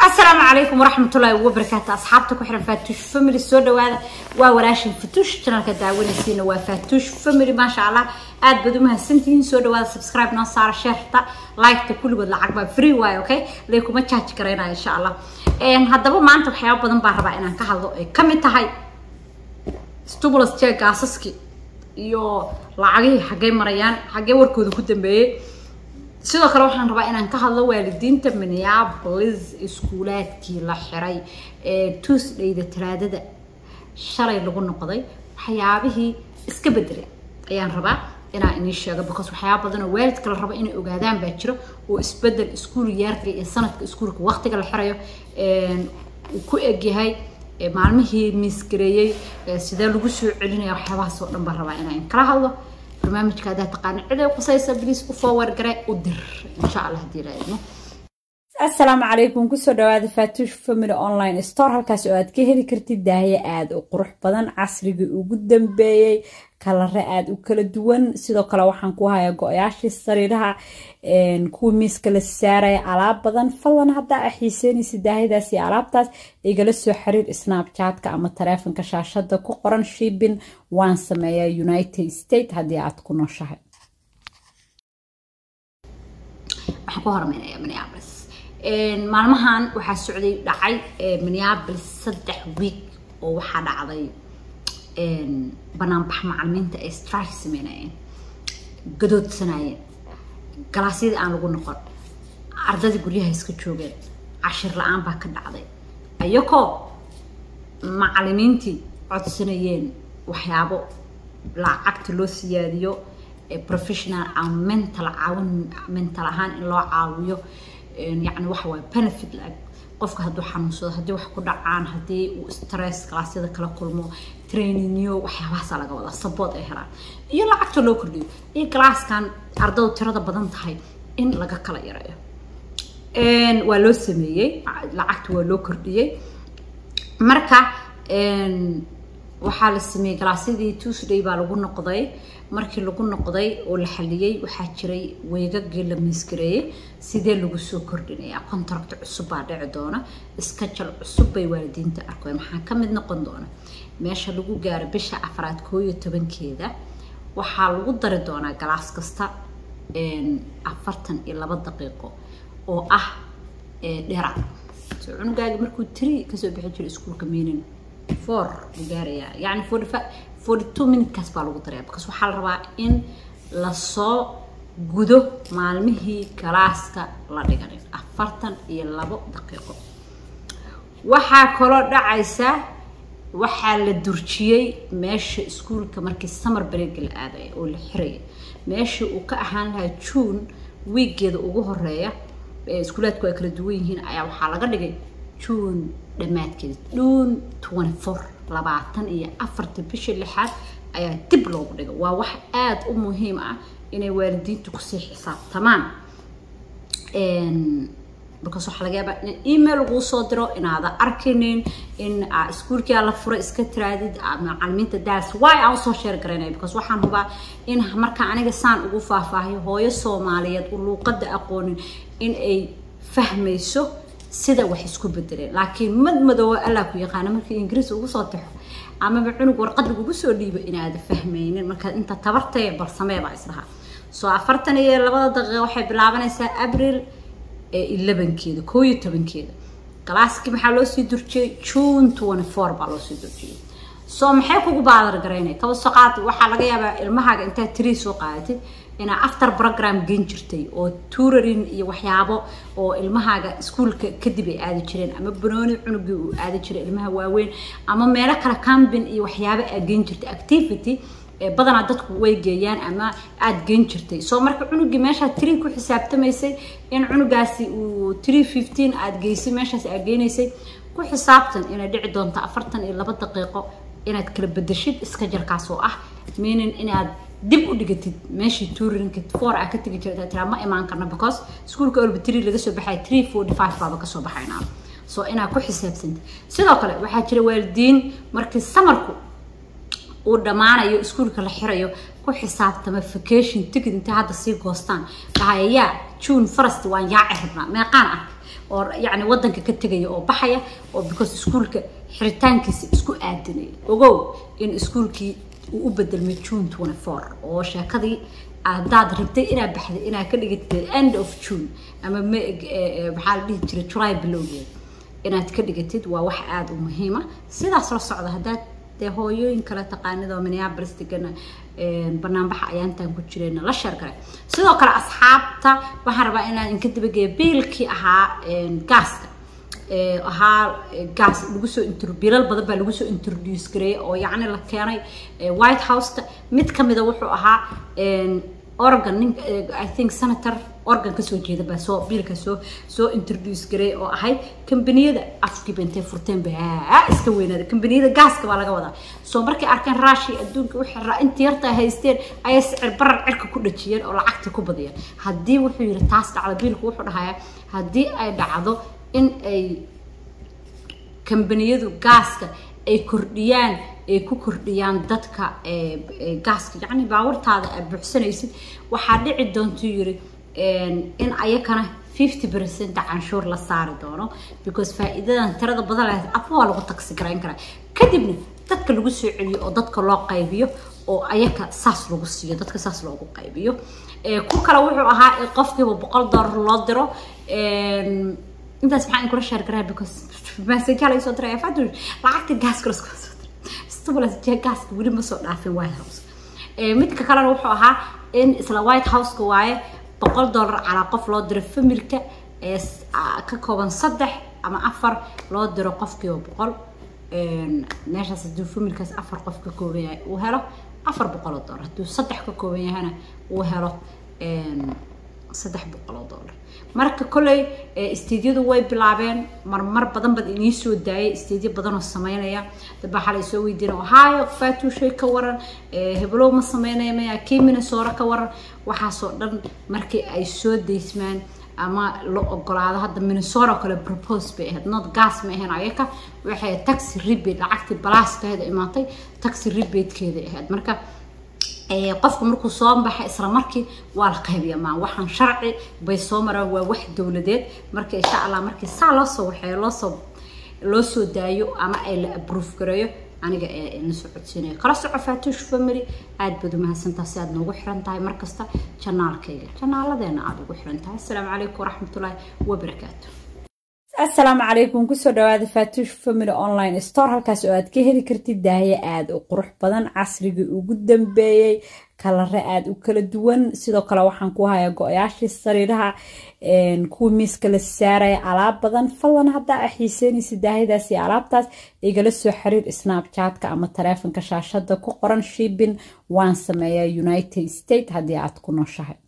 asalaamu calaykum waraxmatullaahi wabarakaatu asxaabta ku xiran faatuush family soo dhawaada waa walaashin fatuush janalka daawanaysiina waa faatuush family maasha allah aad baad u mahadsantihiin soo dhawaada subscribe noo saara sheerta liketa kulligood lacag baa free waayo okay lay kuma jaaji karaynaya insha allah haddaba maanta waxyaaba badan baan rabaa inaan ka hadlo ay kamid tahay stimulus check gaasaski iyo lacagihii xaggee marayaan xaggee warkooda ku dambeeyey sidoo kale waxaan rabaa inaan ka hadlo waalidiinta minneapolis iskuulaadkii la xiray ee tuesdayda talaadada shalay lagu noqday waxyaabihii iska bedelay ayaan rabaa inaan inii sheego because waxyaaba badan oo waalidka la rabo inay ogaadaan baa jiro oo isbedel iskuul yaarka iyo sanadka iskuulka waqtiga la xirayo uu ku egyahay maalmihii miisgareeyey sidee lagu soo celinaya waxyaabahaas oo dhan baan rabaa inaan kala hadlo barnaamijka haddaa taqaana ciday qusaysa bliis u forward gare u dir insha allah haddii raadino asalaamu calaykum kusoo dhawaada faatuush family online store halkaas oo aad ka heli kartid daahyo aada u qurux badan casrigii ugu dambeeyey kalare aada u kala duwan sidoo kale waxaan ku hayaa go-yaashii sariiraha kuwii miiska la saaraya alaab badan fadlan haddaa a xiiseynaysa daahiyadaas iyo alaabtaas igala soo xiriir snapchatka ama taleefonka shaashada ku qoran shibin waan sameeyaa united state haddii aad ku nooshahay waxaan ku hormaraya minneapolis maalmahan waxaa socday dhacay minneapolis saddex week oo waxaa dhacday banaanbax macalimiinta ay strike sameynayeen gadoodsanayeen galaasyadii aan lagu noqon ardadii guryaha iska joogeen cashir la-aan baa ka dhacday ayakoo macalimiintii codsanayeen waxyaabo lacagta loo siyaadiyo professional ama mental caawin mental ahaan in loo caawiyo yacni waxa waaye benefit la-eg qofka hadduu xanuunsado haddii wax ku dhacaan haddii uu stress galaasyada kala kulmo trainingyo waxyaabahaasa laga wadaa sabood ay helaan iyo lacagta loo kordhiyo iyo galaaskan ardadu tirada badan tahay in laga kala yareeyo waa loo sameeyey lacagta waa loo kordhiyey marka waxaa la sameeyey galaasyadii tuesday baa lagu noqday markii lagu noqday oo la xaliyey waxaa jiray weegagii la miisgareeyey sidee lagu soo kordhinayaa contract cusub baa dhici doona iskajal cusub bay waalidiinta arkoy maxaa ka mid noqon doona meesha lagu gaaro bisha afraad koo iyo tobankeeda waxaa lagu dari doonaa galaas kasta afartan iyo laba daqiiqo oo ah dheeraad so cunugaagi markuu tiri kasoo bixi jiray iskuulka meinin four buu gaarayaa yacni forty five forty two minutekaas baa lagu daraya because waxaa la rabaa in lasoo gudo maalmihii galaaska la dhiganin afartan iyo labo daqiiqo waxaa kaloo dhacaysa waxaa la durjiyey meesha iskuulka markii summer break la aadaya oo la xiraya meeshii uu ka ahaan lahaa june wiigeeda ugu horeeya iskuulaadku ay kala duwan yihiin ayaa waxaa laga dhigay june dhammaadkeeda june twenty four labaatan iyo afarta bisha lixaad ayaa dib loogu dhigay waa wax aada u muhiim ah inay waalidiintu kusii xisaabtamaan markaas waxaa laga yaabaa in email laguu soo diro inaada arkinin in iskuulkii la fura iska tiraadid macalimiinta daas why aan usoo sheer garaynaya because waxaan hubaa in marka aniga saan ugu faahfaahiyo hooyo soomaaliyeed u luuqada aqoonin in ay fahmayso sida wax isku bedeleen laakiin mad madoowa allah ku yaqaana markii ingiriis ugu soo taxo amaba cunug warqad lagugu soo dhiibo inaada fahmaynin marka inta tabartaya bal samee baa isdhahaa soo afartan iyo labada daqiiqa waxay bilaabanaysaa abril elebankeeda koo iyo tobankeeda galaaskii maxaa loo sii durjiyey june twenty four baa loo sii durjiyey soo maxay kugu baadar garaynaya kaba soo qaad waxaa laga yaabaa ilmahaaga intaad tirii soo qaadatid inaa after program gen jirtay oo tuurarin iyo waxyaabo oo ilmahaaga iskuulka kadib ay aadi jireen ama banooni cunugii uu aadi jiray ilmaha waaweyn ama meelo kale cambin iyo waxyaabo aad gen jirtay activity badanaa dadku way geeyaan ama aada gen jirtay soo marka cunugii meeshaa trii ku xisaabtamaysay in cunugaasi uu tree fifteen aada geysay meeshaas aad geynaysay ku xisaabtan inay dhici doonto afartan iyo laba daqiiqo inaad kala bedeshid iska jarkaas oo ah meaning inaad dib u dhigatid meeshii tuurinka four aa ka tegi jirta tiraa ma imaan karno because iskuulka olba tree laga soo baxaya tree forty five baaba kasoo baxaynaa soo inaad ku xisaabsantid sidoo kale waxaa jira waalidiin markii samarku uu dhammaanayo iskuulka la xirayo ku xisaabtama vacation ticket intay hadda sii goostaan dhahayayaa june first waan yaaci rabnaa meeqaan ah oo yacni waddanka ka tegaya oo baxaya oo because iskuulka xiritaankiisa isku aadinaya ogow in iskuulkii uu u bedelmay june twenty four oo sheekadii haddaad rabtay inaad baxday inaad ka dhigatid end of june ama maxaa la dhihi jiray july bilowgeeda inaad ka dhigatid waa wax aada u muhiima sidaas la socda haddaad dee hooyooyin kale taqaanid oo minneapolis degana banaanbaxa ayaantan ku jireen la sheer kale sidoo kale asxaabta waxaan rabaa inaan inka dabageeya biilkii ahaa gaaska ahaa gaas lagu soo bilal badan baa lagu soo introduce gareeyay oo yacni la keenay white houseka mid ka mida wuxuu ahaa oregon nin i think senator oregon kasoo jeeda baa soo biilka soo soo introduce gareey oo ahayd kambaniyada afkiiba intay furteen baa iska weynaada kambaniyada gaaska baa laga wadaa soo markay arkeen raashi adduunka wixii intii yarta haysteen ayay sicir barar cirka ku dhajiyeen oo lacagta ku badiyeen haddii wuxuu yidhi taas dhacdo biilku wuxuu dhahayaa haddii ay dhacdo in ay kambaniyadu gaaska ay kordhiyaan ay ku kordhiyaan dadka gaaska yacni baawartaada aad buuxsanaysid waxaa dhici doontuu yiri in ayakana fifty percent canshuur la saari doono because faa'iidadan tirada badan lahayd afa waa lagu taksi garayn karaa kadibna dadka lagu soo celiyo oo dadka loo qaybiyo oo ayaka saas lagu siiyo dadka saas loogu qaybiyo ku kale wuxuu ahaa qofkiiba boqol dollar loo diro intaas maxaa inkula sheer garaa because masajaa laga soo diray fadu lacagta gaaska lasku soo diray stimulus gaaska weli ma soo dhaafin white house midka kalena wuxuu ahaa in isla white houseka waaye boqol dollar calaa qof loo diro familka ee ka kooban saddex ama afar loo diro qofkiiba boqol meeshaas hadduu familkaas afar qof ka kooban yahay uu helo afar boqol oo dollar hadduu saddex ka kooban yahana uu helo saddex boqol oo dollar marka kolley isteedyadu way bilaabeen marmar badan bad inii soo daayay isteedyo badan oo sameynaya dad baa xalay soo weydiina ohio fatushay ka waran heblow ma sameynaya maya kii minnesota ka waran waxaasoo dhan markii ay soo daysmaan ama la ogolaado hadda minnesota oo kale propose bay ahayd not gas ma ahayn ayaka waxay taxi rebate lacagtii balaaskaheeda imaatay taxi rebatekeeda ahayd marka qofku markuu soo baxa isla markii waa la qaybiya maa waxaan sharci bay soo maraan waa wax dowladeed marka insha allah markii saa loo soo waxeeyo loosoo loo soo daayo ama ay la approve gareeyo aniga ee la soo codsiinayo kala soco faatuush family aad baad umahadsantaha si aad noogu xiran tahay markasta janaalkayga janaaladeena aada ugu xiran tahay assalaamu calaykum waraxmatullaahi wabarakaatu asalaamu calaykum kusoo dhawaada faatuush family online store halkaas oo aad ka heli kartid daahye aada u qurux badan casrigii ugu dambeeyey kalare aada u kala duwan sidoo kale waxaan ku hayaa go-yaashii sariiraha kuwa miiska la saaraya alaab badan fadlan haddaa a xiiseynaysa daahiyadaas iyo alaabtaas igala soo xiriir snapchatka ama taleefonka shaashada ku qoran shibin waan sameeyaa united state haddii aad ku nooshahay